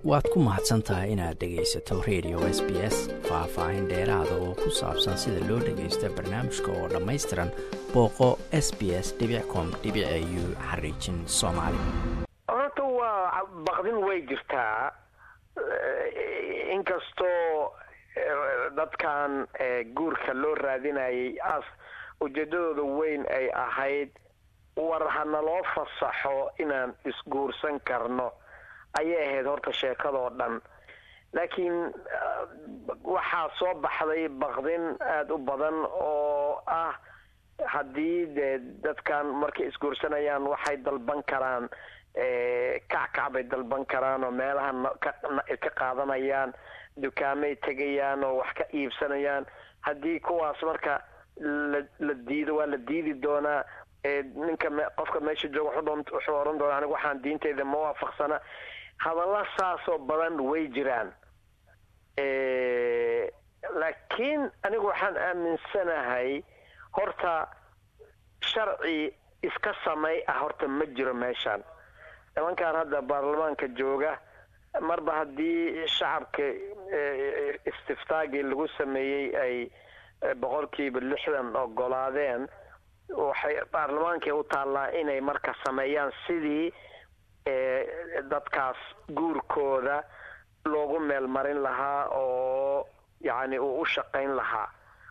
waad ku mahadsan tahay inaad dhegaysato radio s b s faah-faahin dheeraada oo ku saabsan sida loo dhagaysta barnaamijka oo dhammaystiran booqo s b s com u xariijin soomaali horta waa baqdin way jirtaa inkastoo dadkan guurka loo raadinayay as ujeedadooda weyn ay ahayd war hanaloo fasaxo inaan isguursan karno ayay ahayd horta sheekadoo dhan laakiin waxaa soo baxday baqdin aada u badan oo ah haddii dee dadkan markay isguursanayaan waxay dalban karaan kackac bay dalban karaan oo meelaha ka qaadanayaan dukaamay tegayaan oo wax ka iibsanayaan haddii kuwaas marka la la diido waa la diidi doonaa ninka qofka meesha jooga wuxuu oran doonaa anigu waxaan diinteyda ma waafaqsana hadalla saasoo badan way jiraan laakiin anigu waxaan aaminsanahay horta sharci iska samay ah horta ma jiro meeshaan nimankan hadda baarlamaanka jooga marba haddii shacabka istiftaagii lagu sameeyey ay boqolkiiba lixdan ogolaadeen waxay baarlamaankay u taallaa inay marka sameeyaan sidii dadkaas guurkooda loogu meel marin lahaa oo yacni uu u shaqayn lahaa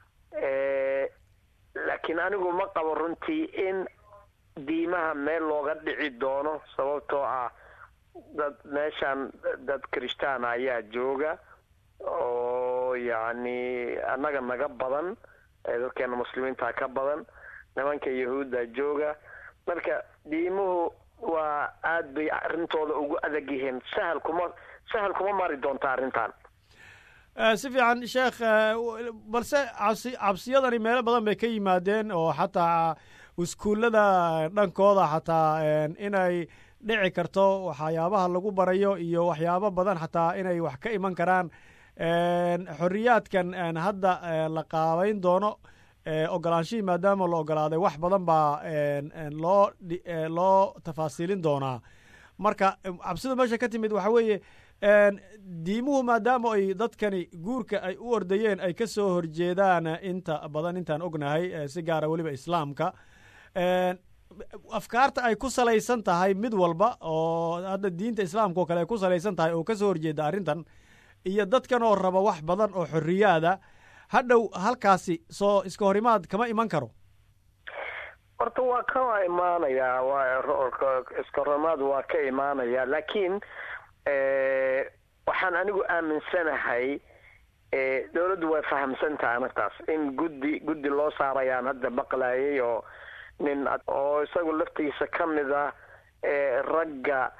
laakiin anigu ma qabo runtii in diimaha meel looga dhici doono sababtoo ah dad meeshan dad kirishtaana ayaa jooga oo yacni annaga naga badan dadkeena muslimiinta ka badan nimanka yahuudda jooga marka diimuhu waa aada bay arrintooda ugu adag yihiin sahal kuma sahal kuma mari doonta arrintan si fiican sheekh balse cabsi cabsiyadani meelo badan bay ka yimaadeen oo xataa iskuullada dhankooda xataa inay dhici karto waxyaabaha lagu barayo iyo waxyaabo badan xataa inay wax ka iman karaan xoriyaadkan hadda la qaabayn doono ogolaanshihii maadaama la ogolaaday wax badan baa loo loo tafaasiilin doonaa marka cabsida meesha ka timid waxa weeye diimuhu maadaama ay dadkani guurka ay u ordayeen ay ka soo horjeedaan inta badan intaan ognahay si gaara weliba islaamka afkaarta ay ku salaysan tahay mid walba oo hadda diinta islaamka oo kale ay ku salaysan tahay oo kasoo horjeeda arrintan iyo dadkan oo raba wax badan oo xoriyaada hadhow halkaasi soo iska horimaad kama iman karo horta waa ka imaanayaa iska horimaad waa ka imaanaya laakiin waxaan anigu aaminsanahay dowladdu way fahamsantahay arrintaas in guddi guddi loo saarayaan hadda maqlayay oo nin oo isagu laftiisa ka mid ah ragga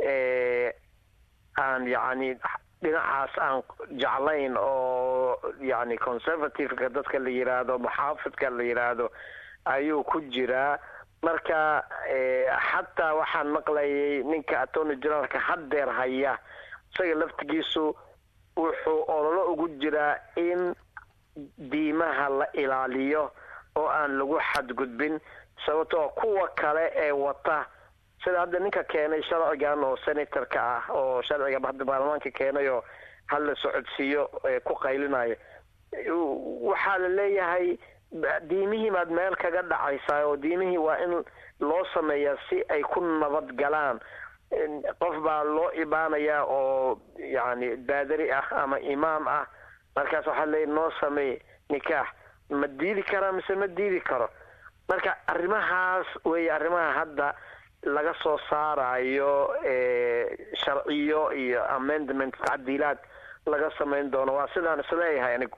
aan yacni dhinacaas aan jeclayn oo yacni conservativeka dadka la yidhaahdo muxaafidka la yidhaahdo ayuu ku jiraa marka xataa waxaan maqlayay ninka attorney generalka haddeer haya isaga laftigiisu wuxuu ololo ugu jiraa in diimaha la ilaaliyo oo aan lagu xadgudbin sababtoo kuwa kale ee wata sida hadda ninka keenay sharcigan oo senatorka ah oo sharciga hadda baarlamaanka keenay oo hala socodsiiyo ku qaylinayo waxaa la leeyahay diimihii baad meel kaga dhacaysaa oo diimihii waa in loo sameeyaa si ay ku nabad galaan qof baa loo ibaanayaa oo yacni baadari ah ama imaam ah markaas waxaa leeyahy noo sameey nikaax ma diidi karaa mise ma diidi karo marka arrimahaas weeye arrimaha hadda laga soo saarayo sharciyo iyo amendment tacdiilaad laga samayn doono waa sidaan isleeyahay anigu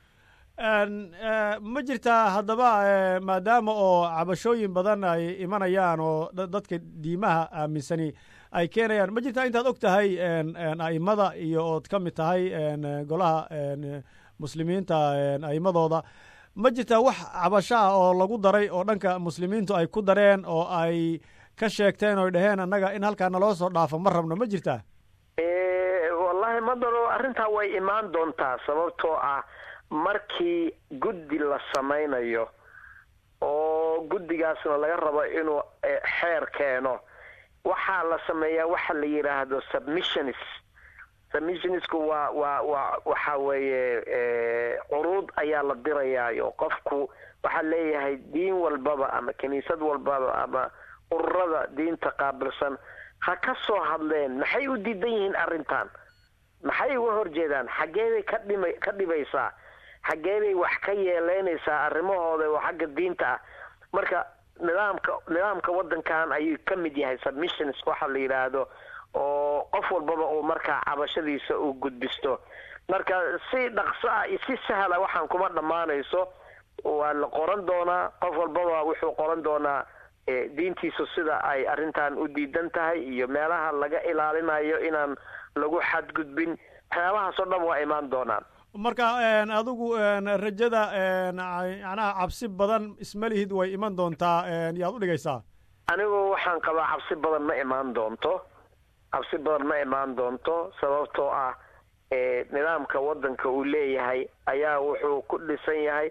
ma jirtaa haddaba maadaama oo cabashooyin badan ay imanayaan oo dadka diimaha aaminsani ay keenayaan ma jirtaa intaad og tahay a'imada iyo ood ka mid tahay golaha muslimiinta a'imadooda ma jirtaa wax cabasho ah oo lagu daray oo dhanka muslimiintu ay ku dareen oo ay ka sheegteen oy dhaheen annaga in halkaa naloo soo dhaafo ma rabno ma jirtaa wallahi madaro arrintaa way imaan doontaa sababtoo ah markii guddi la samaynayo oo guddigaasna laga rabo inuu xeer keeno waxaa la sameeyaa waxa la yidhaahdo submissionis submissionisku waa waa waa waxa weeye curuud ayaa la dirayaayo qofku waxaa leeyahay diin walbaba ama kiniisad walbaba ama ururada diinta qaabilsan ha ka soo hadleen maxay u diidan yihiin arrintan maxay uga horjeedaan xaggeeday ka dhima ka dhibaysaa xaggeeday wax ka yeeleynaysaa arrimahooda oo xagga diinta ah marka nidaamka nidaamka waddankan ayuu ka mid yahay submissions waxa la yidhaahdo oo qof walbaba uu markaa cabashadiisa uu gudbisto marka si dhaqso ah iyo si sahla waxaan kuma dhammaanayso waa la qoran doonaa qof walbaba wuxuu qoran doonaa diintiisu sida ay arrintan u diidan tahay iyo meelaha laga ilaalinayo inaan lagu xadgudbin waxyaabahaasoo dhan waa imaan doonaan marka adigu rajada macnaha cabsi badan ismalihid way iman doontaa yaad u dhigaysaa anigu waxaan qabaa cabsi badan ma imaan doonto cabsi badan ma imaan doonto sababtoo ah nidaamka waddanka uu leeyahay ayaa wuxuu ku dhisan yahay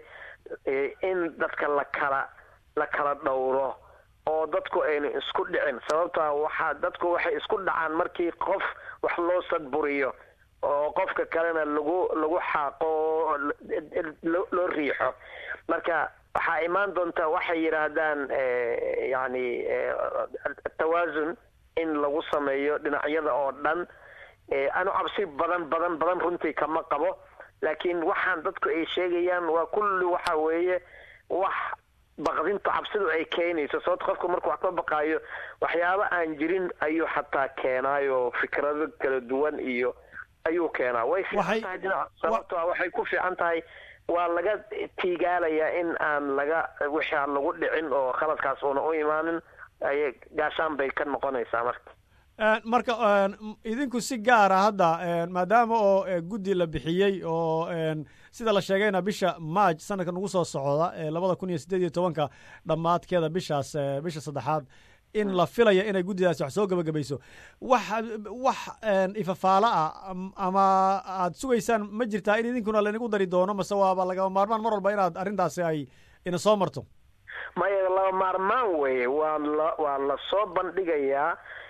in dadka la kala la kala dhowro oo dadku aynu isku dhicin sababtaa waxaa dadku waxay isku dhacaan markii qof wax loo sadburiyo oo qofka kalena lagu lagu xaaqo oo loo riixo marka waxaa imaan doonta waxay yidhaahdaan yani tawaasun in lagu sameeyo dhinacyada oo dhan anu cabsi badan badan badan runtii kama qabo laakiin waxaan dadku ay sheegayaan waa kulli waxa weeye wax baqdinta cabsidu ay keenayso sababto qofku markuu wax ka baqaayo waxyaabo aan jirin ayuu xataa keenaayo fikrado kala duwan iyo ayuu keenaa way fiican tahay dhinac sababto a waxay ku fiican tahay waa laga tiigaalayaa in aan laga wixii aan lagu dhicin oo khaladkaas uuna u imaanin ay gaashaan bay ka noqonaysaa marka marka idinku si gaara hadda maadaama oo guddi la bixiyey oo sida la sheegayna bisha march sanadka nagu soo socda labada kun iyo siddeed iyo tobanka dhammaadkeeda bishaas bisha saddexaad in la filaya inay guddidaasi wax soo gebagabayso wax wax ifafaalo ah ama aad sugaysaan ma jirtaa in idinkuna lainagu dari doono mase waaba lagama maarmaan mar walba inaad arrintaasi ay ina soo marto maya laba maarmaan weeye waa la waa la soo bandhigayaa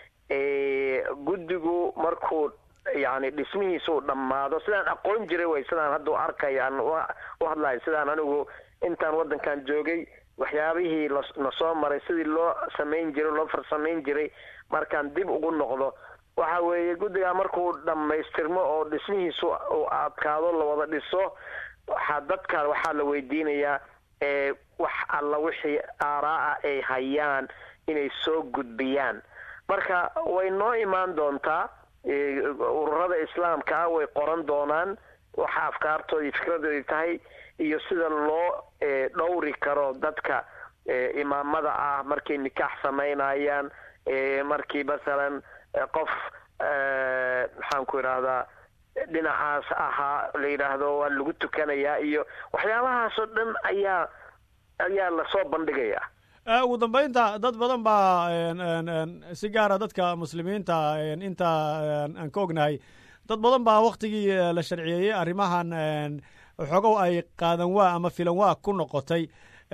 guddigu markuu yani dhismihiisuu dhammaado sidaan aqoon jiray way sidaan hadda u arkaya aan u hadlayo sidaan anigu intaan waddankan joogay waxyaabihii lana soo maray sidii loo samayn jiray loo farsamayn jiray markaan dib ugu noqdo waxa weeye guddigaa markuu dhammaystirmo oo dhismihiisu uu adkaado la wada dhiso waxaa dadka waxaa la weydiinayaa wax alla wixii aaraa-a ay hayaan inay soo gudbiyaan marka way noo imaan doontaa ururada islaamka ah way qoran doonaan waxa afkaartooda iyo fikradoodii tahay iyo sida loo dhowri karo dadka imaamada ah markay nikaax samaynayaan markii masalan qof maxaan ku idhaahdaa dhinacaas ahaa la yidhaahdo waa lagu tukanayaa iyo waxyaabahaasoo dhan ayaa ayaa lasoo bandhigayaa ugu dambeynta dad badan baa si gaara dadka muslimiinta inta aan ka ognahay dad badan baa waktigii la sharciyeeyey arrimahan xogow ay qaadan waa ama filan waa ku noqotay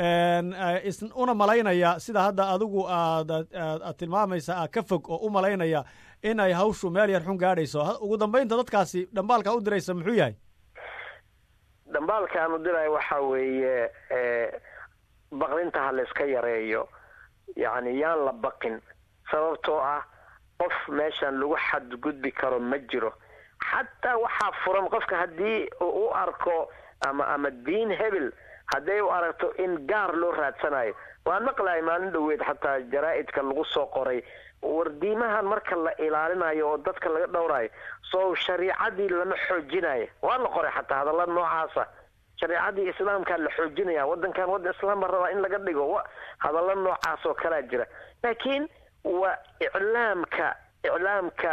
una malaynaya sida hadda adigu aad aad tilmaamaysa a ka fog oo u malaynaya in ay hawshu meel yar xun gaadhayso ugu dambeynta dadkaasi dhambaalka u diraysa muxuu yahay dhambaalkaan u diraya waxaa weeye baqdinta ha layska yareeyo yacni yaan la baqin sababtoo ah qof meeshan lagu xadgudbi karo ma jiro xataa waxaa furan qofka haddii u arko ama ama diin hebel hadday u aragto in gaar loo raadsanayo waan maqlahay maalin dhoweed xataa jaraa-idka lagu soo qoray wardiimahan marka la ilaalinayo oo dadka laga dhowrayo soo shariicadii lama xoojinayo waa la qoray xataa hadalla noocaasa shareecadii islaamkaa la xoojinaya waddankan waddan islaam baa rabaa in laga dhigo hadallo noocaas oo kalaa jira laakiin waa iclaamka iclaamka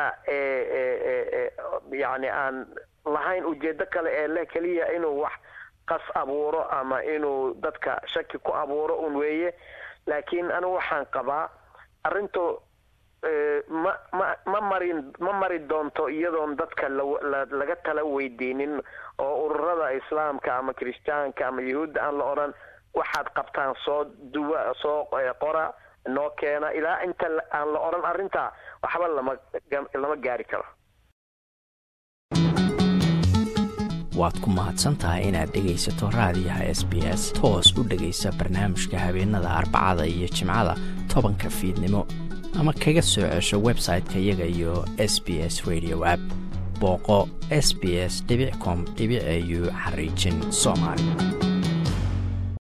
yani aan lahayn ujeedo kale ee leh keliya inuu wax qas abuuro ama inuu dadka shaki ku abuuro un weeye laakiin anigu waxaan qabaa arrintu ma ma ma marin ma mari doonto iyadoon dadka laga tala weydiinin oo ururada islaamka ama kiristaanka ama yahuudda aan la odhan waxaad qabtaan soo duwa soo qora noo keena ilaa inta aan la odhan arrintaa waxba lama lama gaari karo waad ku mahadsan tahay inaad dhegaysato raadiyaha s b s toos u dhegaysa barnaamijka habeenada arbacada iyo jimcada tobanka fiidnimo ama kaga soo cesho website-ka iyaga iyo s b s radio app booqo s b s com au xariijin soomaali